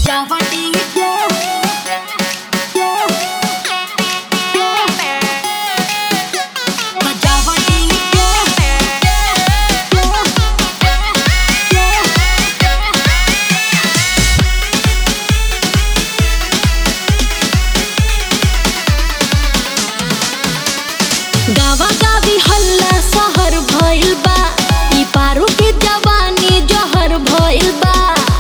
बजावा डीजे बजावा गावा गावी हल्ला सहर भइल बा ई पारू के जवानी जहर भइल बा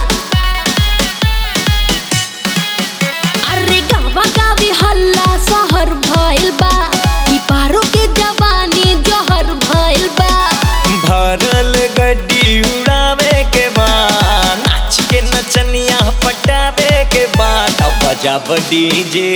अरे गावा गावी हल्ला सहर भइल बा ई पारू के जवानी जहर भइल बा भरल गड्डी उड़ावे के बाद नाच के नचनिया पटावे के बाद अब बजाब डीजे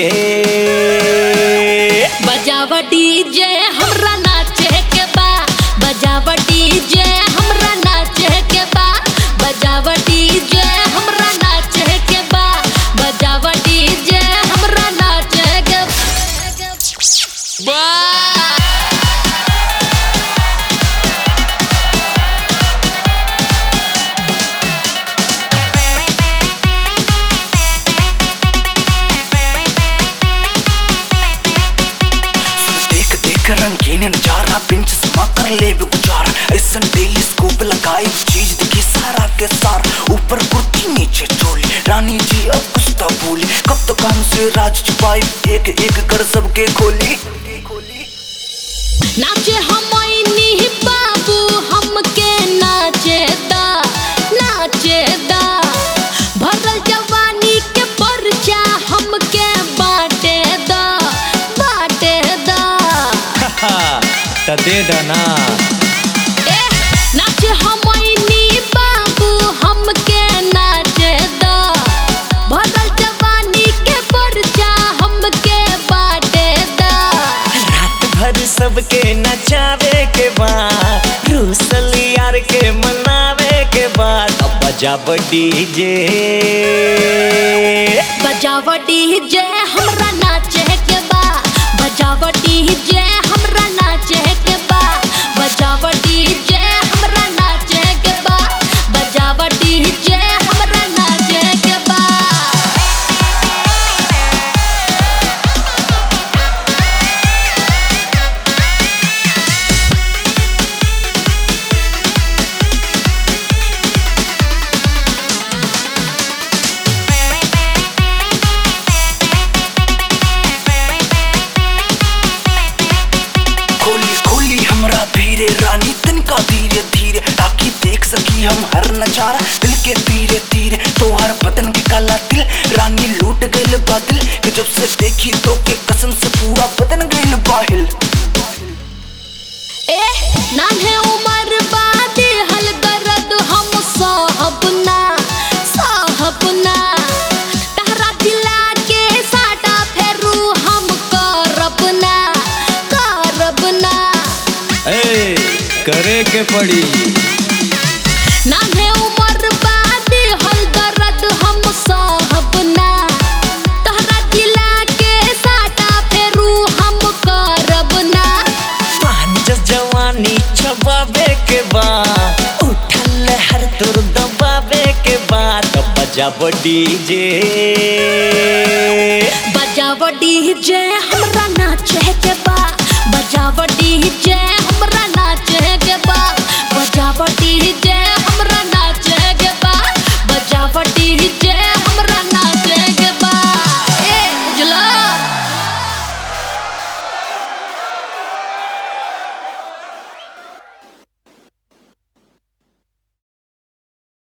बजावा डीजे हमरा नाचे के बा बजावा डीजे हमरा नाचे के बा बजावा डीजे हमरा नाचे के बा बजावा डीजे हमरा नाचे के बा देख देख रंगीन नजारा पिंच समा कर ले भी गुजारा ऐसन डेली स्कूप लगाई चीज दिखी सारा के सार ऊपर कुर्ती नीचे चोली रानी जी अब कुछ तो बोली कब तो काम से राज छुपाई एक एक कर सबके खोली नाचे हमनी बाबू हमके नाचे दा नाचे दा भरल जवानी के परचा हमके बाटे दा बाटे दा त दे दना ए नाचे हमनी बाबू हमके नाचे दा भरल जवानी के परचा हमके बाटे दा रात भर सबके नचावे के बाद रूसल यार के मनावे के बाद अब बजाब डीजे बजावा डीजे हमरा नाचे के बा बजावा डीजे हमरा नाचे के बा बजावा डीजे हमरा नाचे के बा बजावा डीजे हमरा नाचे के बा खोली खोली हमरा धीरे रानी तिनका धीरे धीरे ताकि देख सकी हम हर नजारा दिल के धीरे धीरे तो हर बदन के काला दिल रानी लूट गइल बादल कि जब से देखी तो के कसम से पूरा बदन गइल बाहिल ए नान्हे उमर बादे हल दर्द हम साहब ना साहब ना तहरा दिला के साटा फेरू हम करब ना करब ना ए करे के पड़ी नान्हे उमर बादे हल दर्द हम साहब ना तहरा दिला के साटा फेरू हम करब ना पांच जवानी छबावे के बाद उठल हर तुर दबावे के बाद अब बजाब डीजे बजावा डीजे हमरा नाचे के बा बजावा डीजे हमरा